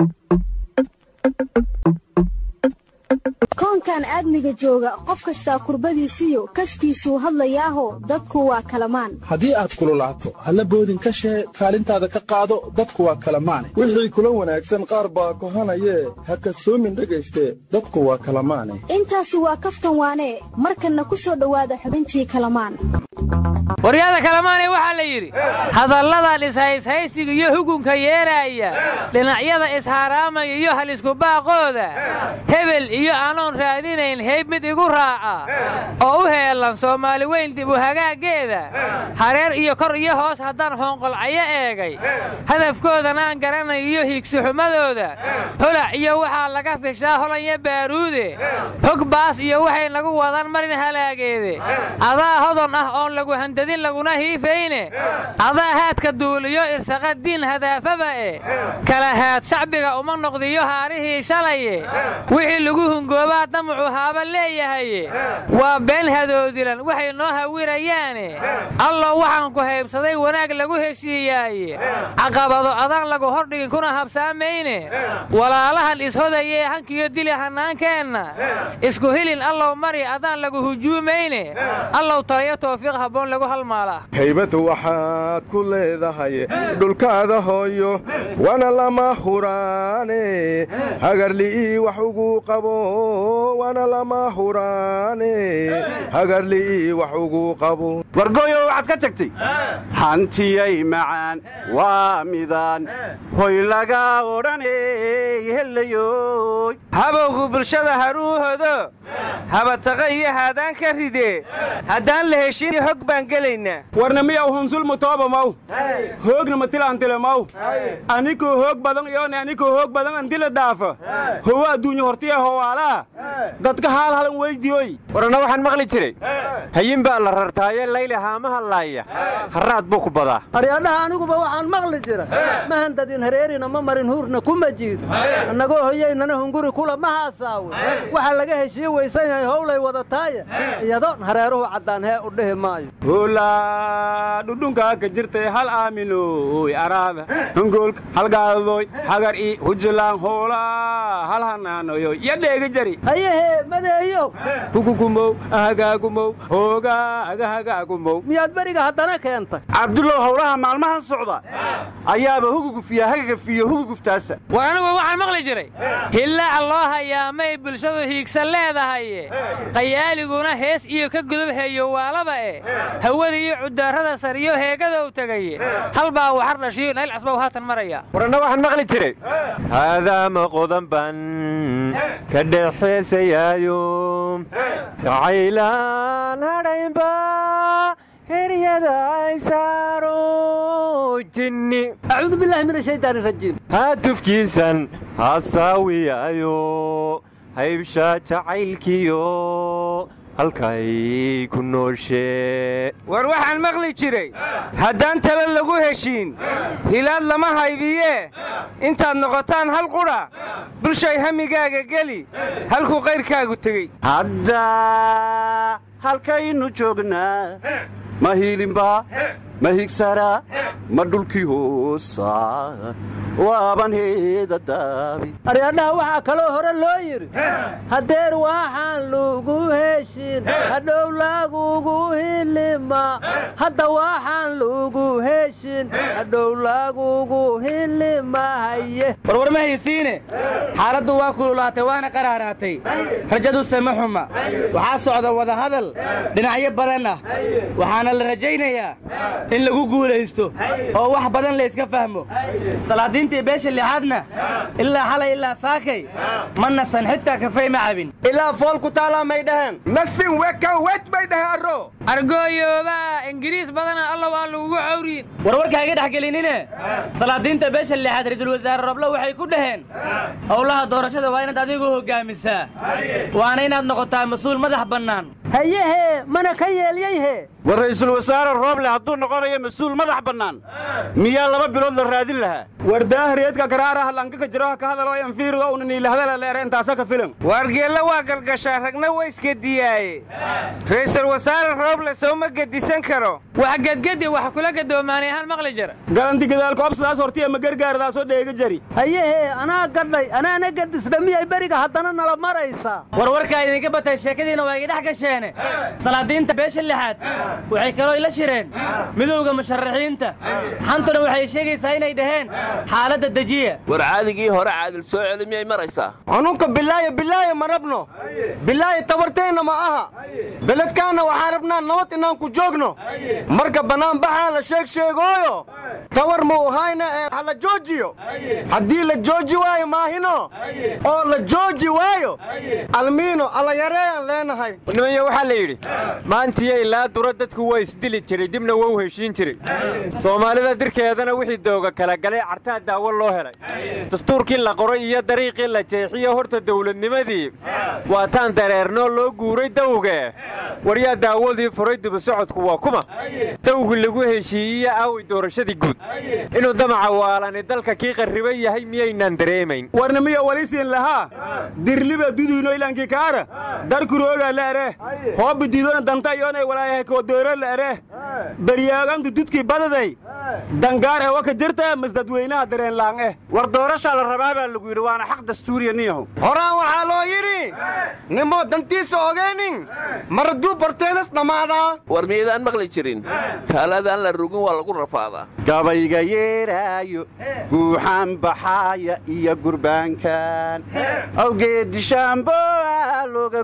koonkan aadmiga jooga qof kastaa kurbadiisiyo kaskiisuu hadlayaaho dadku waa kalamaan haddii aad kululaato halla boodin ka shee kaalintaada ka qaado dadku waa kalamaane wixii kula wanaagsan qaar baa kohanayee ha kasoomin dhegayste dadku waa kalamaane intaasi waa kaftan waanee markanna ku soo dhowaada xubintii kalamaan waryaada kalamaane waxaa la yidhi hadalladan ishayshaysiga iyo hugunka yeeraaya dhinacyada ishaaraamaya iyo haliskubaaqooda hebel iyo anoon raadinayn heyb mid igu raaca oo u heellan soomaali weyn dib u hagaaggeeda hareer iyo kor iyo hoos haddaan hoonqolcayo eegay hadafkoodana aan garanayo iyo hiigsixumadooda holac iyo waxaa laga fishaa holanya baaruude hog baas iyo waxay nagu wadaan marin halaageede adaa hodon ah oon lagu handadin laguna hiifayne adaa haadka duuliyo irsaqa diin hadaafaba e kala haad shacbiga uma noqdiyo haarihii shalaye wixii lagu hungoobaa damacu haaba leeyahaye waa been hadoodilan waxay noo hawirayaane allow waxaan ku haybsaday wanaag lagu heshiiyaaye caqabado adaan lagu hordhigin kuna habsaamayne walaalahan ishodayee hankiyo dili hannaankeenna isku hilin allow mari adaan lagu hujuumayne allow taliyo toofiiq habboon lagu halmaalaa haybad waxaad ku leedahay dhulkaada hooyo wana lama huraane hagarli'ii wax ugu qabo wana lama huraane hagarli'ii wax ugu qabo wargooyo waxaad ka tagtay hantiyay macaan waa midaan hoy laga odhaney helayoy habowgu bulshada haruuhodo habataqa iyo haadaan ka ridee haddaan la heshin hog baan gelaynaa warna miyaw hunsul mutooba maw hoogna matilantile maw anikoo hoog badan iyoone anikoo hoog badan antila dhaafa howa adduunya hortiya howaalaha dadka haal halan weydiyoy warana waxaan maqli jiray hayin baa la rartaaye layli haamaha laaya harraad buu ku badaa aryadhaha aniguba waxaan maqli jira ma handadin hareerina ma marin huurna kuma jiid annagoo hoyaynana hunguri kula ma haasaawe waxa laga heshiye weysan yahay howlay wadataaye iyadoon hareeruhu caddaan hee u dhihi maayo hoolaa dhudhunkaa ka jirtay hal aaminoy araada hongoolka halgaadoy hagar i hujilaan hoolaa hal hanaanoyoy yo dheega jari hayahee madeeyow hugugumow ahagaagumow hoogaa agahagaagumow miyaad beriga haddana keentay cabdullow howlaha maalmahan socda ayaaba hugugufiya hagagafiyo huguguftaasa war anigu waxaan maqli jiray hillaac loo hayaamay bulshadu hiigsan leedahaye qayaaliguna hees iyo ka gudub heeyo waalaba e hawada iyo cudaarada sariyo heegadow tegaye hal baa waxar dhashiyo nayl casbow haatan maraya waranna waxaan maqli jiray haadaama qodan ban ka dhexeesayaayo jacaylaan hadhaynba heryada ay saaro jinni acuudu billaahi min ashaydaani rajiim haatufkiisan hasaawiyaayo haybsha jacaylkiyo halkay ku nooshee war waxaan maqli jiray haddaan talo lagu heshiin hilaad lama haybiyee intaad noqotaan hal qudha bulshay hamigaaga geli halkuu qayrkaagu tegey hadda halkaynu joognaa ma hiilinba ma higsara ma dhulkii hoosa waaban heeda daabi aryadhaha waxaa kaloo hore loo yidhi haddeer waxaan lugu heshin hadhow lagugu hilima hadda waxaan lugu heshin hadhow lagugu hilima haye warwar ma haysiine xaaladdu waa kululaatay waana qaraaraatay rajaduse ma xuma waxaa socda wadahadal dhinacyo badan ah waxaana la rajaynayaa in lagu guulaysto oo wax badan layska fahmo salaadiintii beesha lixaadna ilaa xalay ilaa saakay ma nasan xitaa kafay ma cabin ilaa fool ku taalaa may dhaheen nasin weka wej bay dhaheen arro argooyoobaa ingiriis badana allow aan lagugu cawriyin warwarka iga dhex gelinine salaadiinta beesha lixaad ra'iisul wasaare roblo waxay ku dhaheen howlaha doorashada waa inaad adigu hoggaamisaa waana inaad noqotaa mas-uul madax bannaan hayehee mana ka yeelyayhe war ra'iisul wasaare rooble hadduu noqonayo mas-uul madax bannaan miyaa laba bilood la raadin lahaa war daahriyeedka karaaraha lankaka jiro ka hadalo anfiirido una niilahadala leere intaasa ka filan waargeella waa galgashaa ragna waa isgediyaaye ra'iisul wasaare rooble soo ma gedisan karo wax gedgedi wax kula gadoomaanay hal maqli jira galanti gadaalkoobsadaas hortiya ma gargaaradaasoo dheega jari hayehee anaa gadhay anaana gadisna miyay beriga haddana nala maraysaa warwarkaa idinka batay sheekadiina waa idhi dhex gasheene salaadiinta beesha lixaad waxay kaloo ila shireen midowda musharaxiinta xantuna waxay sheegaysaa inay dhaheen xaaladda dejiya war caadigii hore caadil soo celi miyay maraysaa xanuunka bilaayo bilaayo ma rabno bilaayo tabarteenna ma aha beledkaanna waxaan rabnaa nabad inaan ku joogno marka bannaanbaxaa la sheeg sheegooyo tawar muu hayna ee ha la joojiyo haddii la jooji waayo maahino oo la jooji waayo almiino alla yareeyaan leenahay nimaya waxaa la yidhi maantiyo ilaa dura dadku waa isdili jiray dibna waa u heshiin jiray soomaalida dirkeedana wixii dooga kala galay cartaa daawo loo helay dastuurkii la qoray iyo dariiqii la jeexiyo horta dawladnimadii waataan dareernoo loo guuray dawge waryaa daawadii furay dibusocodku waa kuma dawgii lagu heshiiyiyo aaway doorashadii guud inuu damaca waalani dalka kii qarriban yahay miyaynaan dareemayn warnimiya walisiin lahaa dirliba duduino ilankii kaara darkurooga la ere hoobi diidona danta iyoonay walaayahay koodooro la ere beryaagantu dudkii badaday dangaar ee waka jirta masdadweynaha dareenlaang eh war doorashaa la rabaa baa lagu yidhi waana xaq dastuuriya niyahow horaan waxaa loo yidhi nimoo dantiisa ogaynin maraduu barteedas dhammaadaa war miyaydaan maqli jirin taaladaan la rugin waa lagu rafaadaa gabayga yeeraayo guuxaan baxaaya iyo gurbaankan awgeeddishaamboa looga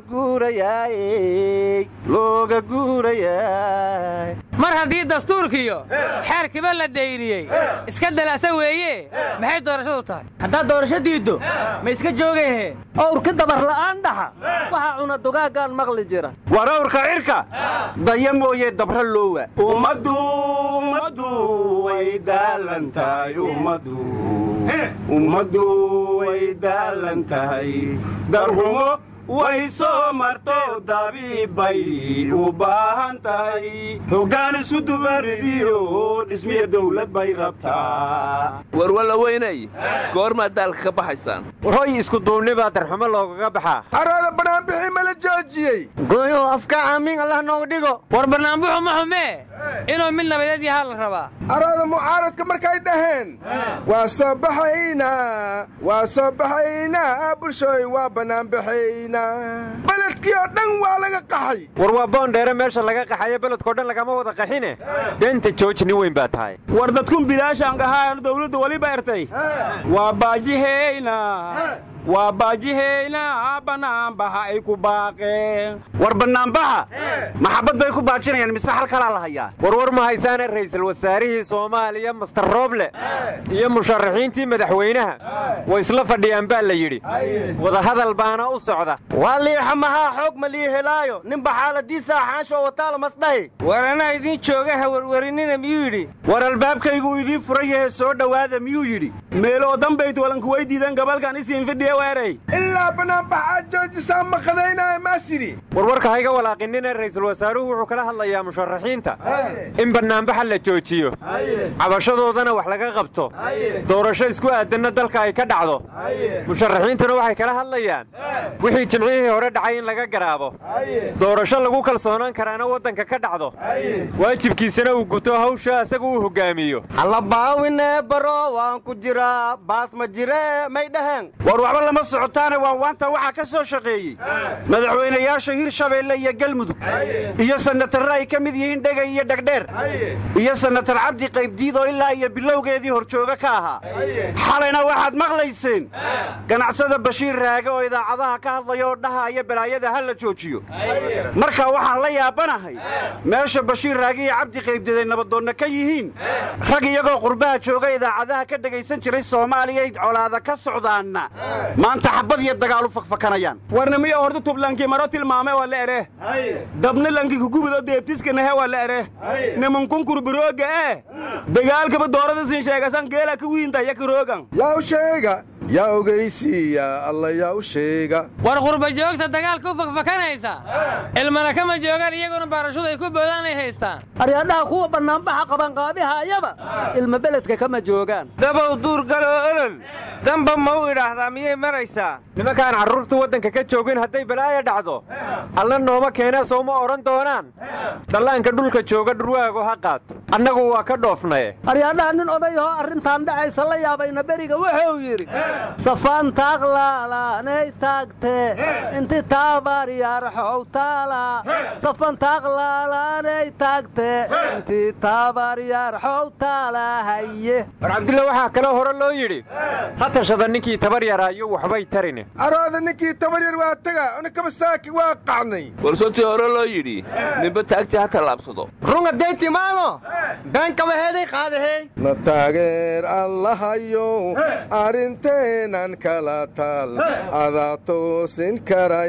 guurayaaye looga guurayaay mar haddii dastuurkiyo xeerkiba la dayriyey iska dalasa weeye maxay doorashadu tahay haddaad doorasho diiddo ma iska joogayhe owrka dabar la'aan dhaxa waxaa cuna dugaaggaan maqli jira war awrka cirka daya mooye dabra loowa ummaddu ummaddu way daalan tahay ummaddu ummaddu way daalan tahay darhumo way soo marto dabiibbay u baahan tahay hoggaan isu dubaridiyo dhismiya dawlad bay rabtaa war walla weynay goormaad daalka ka baxaysaan warhoy isku duubnibaa darxumo loogaga baxaa araada banaanbixii ma la joojiyey goyo afka aamin allah nooga dhigo war bannaanbuxu ma xumee inuu mid nabadeed yahaa la rabaa araada mucaaradka markay dhaheen waa soo baxaynaa waa soo baxaynaa bulshooy waa bannaanbaxaynaa beledkii oo dhan waa laga qaxay war waa boondheere meesha laga qaxayo beledkao dhan lagama wada qaxine beenta jooji nin weyn baa tahay war dadkun bilaashaan gahaan dawladdu weliba ertay waa baajiheyna waa baajiheyna bannaanbaxa ay ku baaqeen war bannaanbaxa maxabbad bay ku baajinayaan mise hal kalaa la hayaa warwar ma haysaane ra'iisul wasaarihii soomaaliya master rooble iyo musharaxiintii madaxweynaha way isla fadhiyaan baa la yidhi wadahadal baana u socda waa liixa mahaa xoog ma lii helaayo ninba xaaladiisa xaansho wataala masdhahi war anaa idiin jooga ha warwarinina miyuu yidhi war albaabkaygu idiin furan yahe soo dhowaada miyuu yidhi meeloo dambayt walanku way diidan gabalkan isiin fidhiye weeray ilaa bannaanbaxaad joojisaa maqadaynaya maasidi warwarka hayga walaaqinina ra'iisul wasaaruhu wuxuu kala hadlayaa musharaxiinta in bannaanbaxa la joojiyo cabashadoodana wax laga qabto doorasho isku aadanna dalka ay ka dhacdo musharaxiintuna waxay kala hadlayaan wixii jimcihii hore dhacay in laga garaabo doorasho lagu kalsoonaan karaana waddanka ka dhacdo waajibkiisana uu guto hawsha asaga uu hoggaamiyo halla baawinee baro waan ku jiraa baas ma jiree may dhaheen war waxba lama socotaane waan waanta waxaa ka soo shaqeeyey madaxweynayaasha hirshabeelle iyo galmudug iyo sanatarre ay ka mid yihiin dhegay iyo dhegdheer iyo sanatar cabdi qaybdiid oo ilaa iyo bilowgeedii horjooga ka ahaa xalayna waxaad maqlayseen ganacsada bashiir raage oo idaacadaha ka hadlaya oo dhahaya balaayada ha la joojiyo marka waxaan la yaabanahay meesha bashiir raage iyo cabdi qaybdiid ay nabadoonna ka yihiin rag iyagoo qurbaha jooga idaacadaha ka dhegaysan jiray soomaaliya colaada ka socdaanna maanta xabad iyo dagaal u fakfakanayaan warnimiyo horta tublankii maro tilmaame waa la ere dabna lanki kugubido deebtiska nahe waa la ere nimankunkur birooga ee dagaalkaba doorada sin sheegasan geela ka wiinta ya karoogan yaw sheega yaa ogaysiiya alla yaa u sheega war qurba joogta dagaalka u fakfakanaysa ilmana kama joogaan iyaguna baarashudu ay ku boodaan ay haystaan aryadhaha kuwa bannaanbaxa qabanqaabihayaba ilma beledka kama joogaan dabow duur galoo olol damba ma u idhaahdaa miyay maraysaa nimankaan carruurtu waddanka ka joogin hadday balaaya dhacdo alla nooma keenaa sooma odhan doonaan dhallaanka dhulka jooga dhurwaago ha qaato annagu waa ka dhoofnaye aryadhaha nin odayahoo arrintan dhacaysa la yaabayna beriga wuxuu yidhi safaan taaqlaalaanay taagtee inti taabaar yaarxow taala safan taaqlaalaanay taagtee inti taabaar yaarxow taala haye war cabdulla waxaa kaloo hore loo yidhi ha tashada ninkii tabar yaraayo waxbay tarine arooda ninkii tabar yar waa taga unikaba saaki waa qacnay warsotii hore loo yidhi ninba taagtii ha tallaabsado runga day timaado beenkabaheeday qaadahey na taageer allahayow arrinteenan kala taal adaa toosin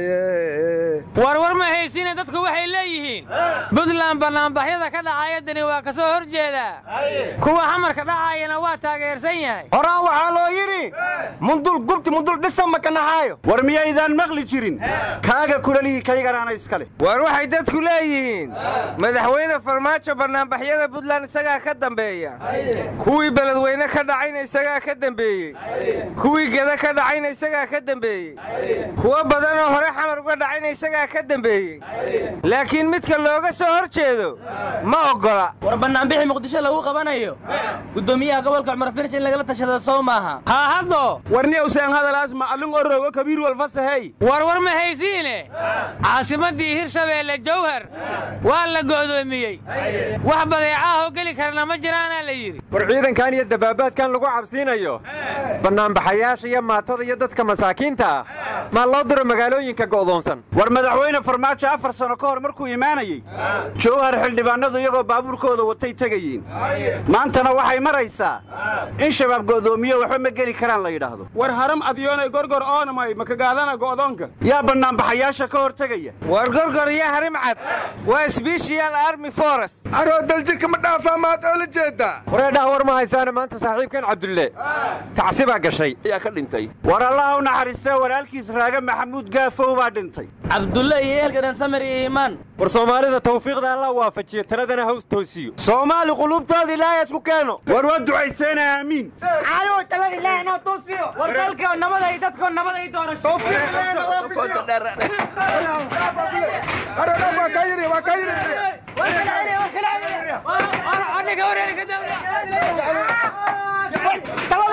karaye warwar ma haysiine dadku waxay leeyihiin buntland bannaanbaxyada ka dhacaya dani waa ka soo hor jeedaa kuwa xamarka dhacaayana waa taageersan yahay horaan waxaa loo yidhi mundul gubti mundul dhisa makanaxaayo war miyaydaan maqli jirin kaaga kulalihii kayganaana iska leh war waxay dadku leeyihiin madaxweyne farmaajo bannaanbaxyada buntland isagaa ka dambeeya kuwii beledweyne ka dhacayna isagaa ka dembeeyey kuwii geda ka dhacayna isagaa ka dembeeyey kuwo badanoo hore xamar uga dhacayna isagaa ka dembeeyey laakiin midka looga soo hor jeedo ma oggola war bannaanbixi muqdisho lagu qabanayo guddoomiyaha gobolka cumar firish in lagala tashada sow maaha haa haddo warni useen hadalaas macallin oroogo kabiir walfasahey warwar ma haysiine caasimaddii hirshabeelle jawhar waa la go'doomiyey wax badeecaahoo geli karana ma jiraanaa la yidhi war ciidankan iyo dabaabaadkan lagu cabsiinayo bannaanbaxayaasha iyo maatada iyo dadka masaakiinta ah maa loo diro magaalooyinka go'doonsan war madaxweyne farmaajo afar sano ka hor markuu imaanayey jowhar xildhibaanadu iyagoo baabuurkooda watay tegayiin maantana waxay maraysaa in shabaab go'doomiyo waxba ma geli karaan la yidhaahdo war haram adyoonay gorgor oonamay makagaadana go'doonka yaa bannaanbaxayaasha ka hor tegaya war gorgor iyo harim cad waa sbeshiyal army forest aroo daljirka ma dhaafaa maad oo la jeedaa wareedhaha war ma haysaane maanta saaxiibkan cabdulle tacsibaa gashay ayaa ka dhintay war allaha u naxariistee walaalkiis raaga maxamuud gaafow baa dhintay cabdulle iyo eelka dhan samir iyo iimaan war soomaalida tawfiiqda alla waafajiyo taladana haws toosiyo soomaali qulubtooda ilaahay isku keeno war waa ducayseena aamiin caayow talada ilaahay noo toosiyo war dalka nabada iyo dadkoo nabada iyo doorasho waa kaa yiri waa kaa yiri ninka wareeri ka dambe